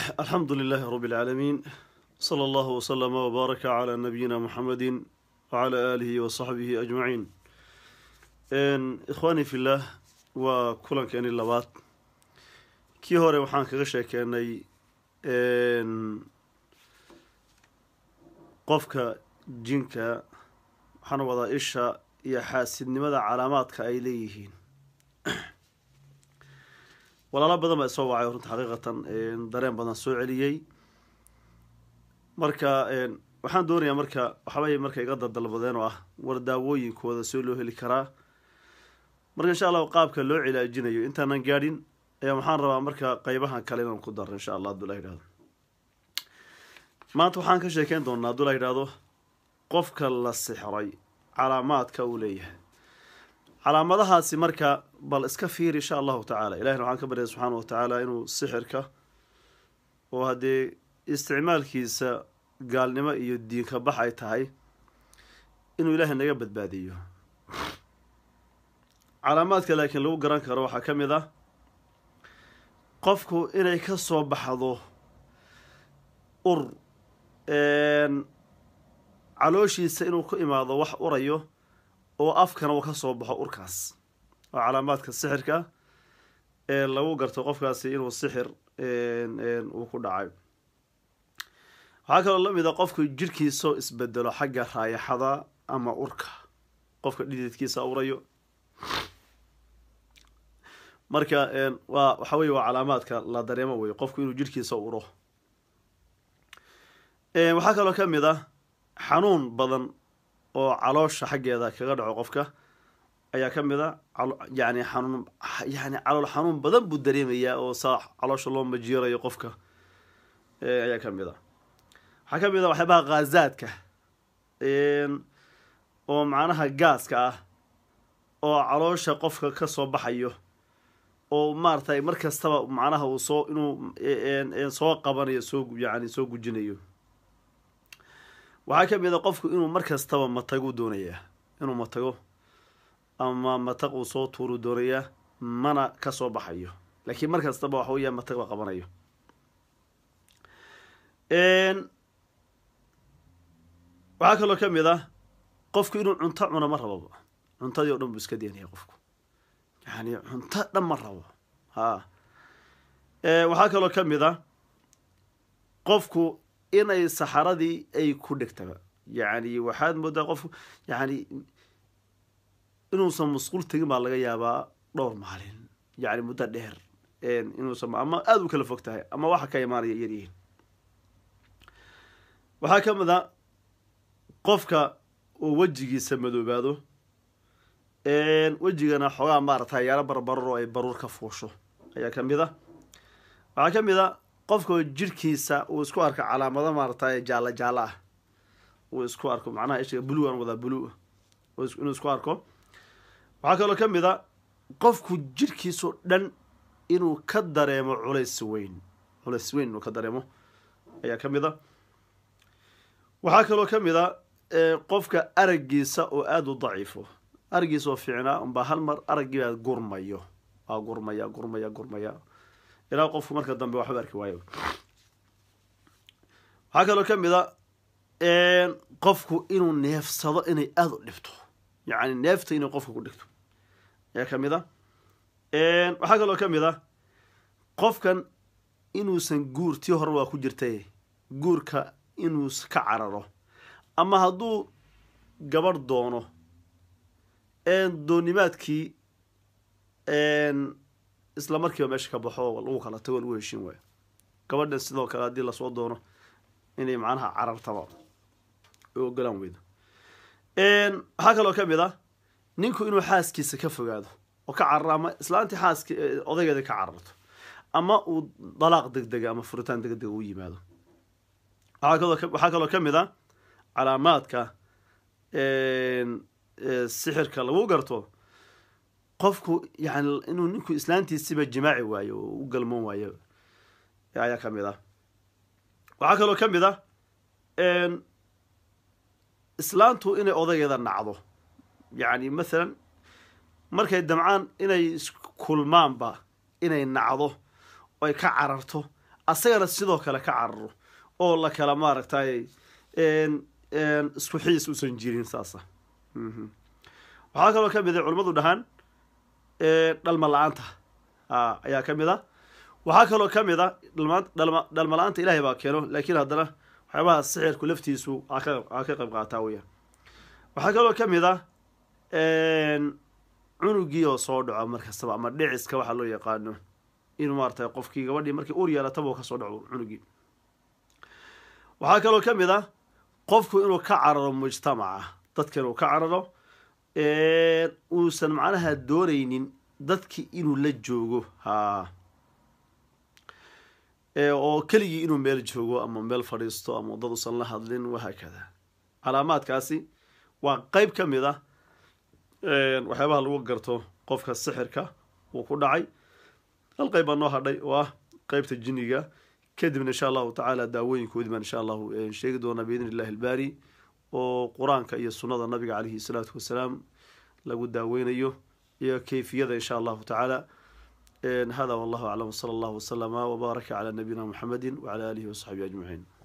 الحمد لله رب العالمين صلى الله وسلم وبارك على نبينا محمد وعلى آله وصحبه أجمعين إن إخواني في الله وكلن كان اللبات كي هوري وحان كغشة كاني إن قفك جنك waxaan wadaa isha iyo xaasidnimada calaamaadka ay leeyihiin walaalo badan baa isoo wacay runta xaqiiqatan dareen badan soo celiyey marka waxaan doonayaa marka waxbay marka iga dadalbadeen oo ah war daawooyinkooda soo loo heli karaa marka insha allahu qaabka loo cilaajinayo intaanan gaadhin ayaa waxaan rabaa marka qeybahan kale inaan ku daro insha allah hadduu la yidhahdo maanta waxaan ka sheekeyn doonaa hadduu la yidhahdo qofka la sixray calaamaadka uu leeyahay calaamadahaasi marka bal iska fiir insha allahu tacaala ilahina waxaan ka baryaya subxaana wa tacaala inuu sixirka oo haddee isticmaalkiisa gaalnimo iyo diinka bax ay tahay inuu ilaahay naga badbaadiyo calaamaadka laakiin lagu garan karo waxaa ka mid ah qofku inay ka soo baxdo ur calooshiisa inuu ku imaado wax urayo oo afkana uu ka soo baxo urkaas waa calaamaadka sixirka ee lagu garto qofkaasi inuu sixir uu ku dhacay waxaa kaloo lamid a qofku jirhkiisao isbedelo xagga raayaxada ama urka qofka dhididkiisa urayo marka waa waxa weye waa calaamaadka la dareemo wey qofku inuu jirhkiisa uro waxaa kaloo ka mid ah xanuun badan oo caloosha xaggeeda kaga dhaco qofka ayaa ka mid a yani xanuun yani calool xanuun badan buu dareemayaa oo saa caloosha loo majiirayo qofka ayaa ka mid a waxaa ka mid a waxyaabaha khaazaadka oo macnaha gaaska ah oo caloosha qofka ka soo baxayo oo maaratay mar kastaba macnaha uu soo inuu soo qabanayo soo yani soo gujinayo waxaa ka mid a qofku inuu mar kastaba matagu doonayaa inuu matago ama mataq uu soo tuuru doonayaa mana ka soo baxayo laakiin mar kastaba waxa weya matag la qabanayo waxaa kaloo ka mid ah qofku inuu cunto cuno ma rababa cuntadii o dhan buu iska deenaya qofku yani cunto dhan ma rabo ha waxaa kaloo ka mid ah qofku inay saxaradii ay ku dhegtaba yacni waxaad moodaa qofku yani inuusan musquul tegin baa laga yaabaa dhowr maalin yani muddo dheer inuusan ama aada u kala fog tahay ama waxa ka imaanaya yaryihiin waxaa ka mid a qofka uu wejigiisa madoobaado wejigana xoogaa maarata yaalo barbarar oo ay baruur ka fuusho ayaa ka mid a waxaa ka mid a qofka jirhkiisa uu isku arko calaamado maarata jaalla jaalo ah uu isku arko macnaha ishiga blue aan wadaa blue inuu isku arko waxaa kaloo ka mid a qofku jirhkiisao dhan inuu ka dareemo culays weyn culays weyn inuu ka dareemo ayaa ka mid a waxaa kaloo ka mid a qofka araggiisa oo aada u daciifo araggiisa oo fiicnaa unbaa hal mar araggiibaa gurmayo waa gurmaya gurmaya gurmaya ilaa qofku marka dambe waxba arki waayo waxaa kaloo ka mid a qofku inuu neefsado inay aada u dhibto yacni neefta inay qofka ku dhigto ayaa ka mid a waxaa kaloo ka mid a qofkan inuusan guur tii hore waa ku jirtay guurka inuu ka cararo ama hadduu gabadh doono doonimaadkii isla markiiba meesha ka baxo lagu kala tago lagu heshin waayo gabadhan sidoo kale haddii lasoo doono inay macnaha carartaba u ogolaan weydo waxaa kaloo ka mid ah ninku inuu xaaskiisa ka fogaado oo ka cararo ama islaantii xaaski odaygeeda ka cararto ama uu dalaaq deg dega ama furitaan deg dega u yimaado waxaa kaloo ka mid a calaamaadka sixirka lagu garto qofku yani inuu ninku islaantiisiba jimaaci waayo oo u galmoon waayo ayaa ka mid ah waxaa kaloo ka mid ah islaantu inay odaygeeda nacdo yacni mathalan markay damcaan inay iskulmaanba inay nacdo oy ka cararto asagana sidoo kale ka cararo oo la kala maaragtay isku xiis usan jirin saasa waxaa kaloo ka mid a culimmadu dhahaan dhalma la-aanta ayaa ka mid a waxaa kaloo ka mid a dhalma la-aanta ilahay baa keeno laakiin haddana waxyaabaha sixirku laftiisu aa ka qayb qaataa weyaan waxaa kaloo ka mid a cunugii oo soo dhaco markastaba ama dhiciska waxaa loo yaqaano inuu maaratay qofkii gabadhii markii ur yeelataba uu kasoo dhaco cunugii waxaa kaloo ka mid a qofku inuu ka cararo mujtamaca dadka inuu ka cararo uusan macnaha doonaynin dadki inuu la joogo ha oo keligii inuu meel joogo ama meel fadhiisto ama dad usan la hadlin wahaakada calaamaadkaasi waa qeyb ka mid a waxyaabaha lagu garto qofka sixirka uu ku dhacay hal qeyb baa noo hadhay oo ah qeybta jiniga kadibna insha allahu tacaala daawooyinkoodii baan insha allahu sheegi doonaa biidn illahi albaari oo qur-aanka iyo sunnada nabiga caleyhi salaatu wasalaam lagu daaweynayo iyo kayfiyada insha allahu tacaala hada wallahu aclam wsala allahu waslama wbaaraka calaa nabiyina muxamedi wacala alihi wasaxbihi ajmaciin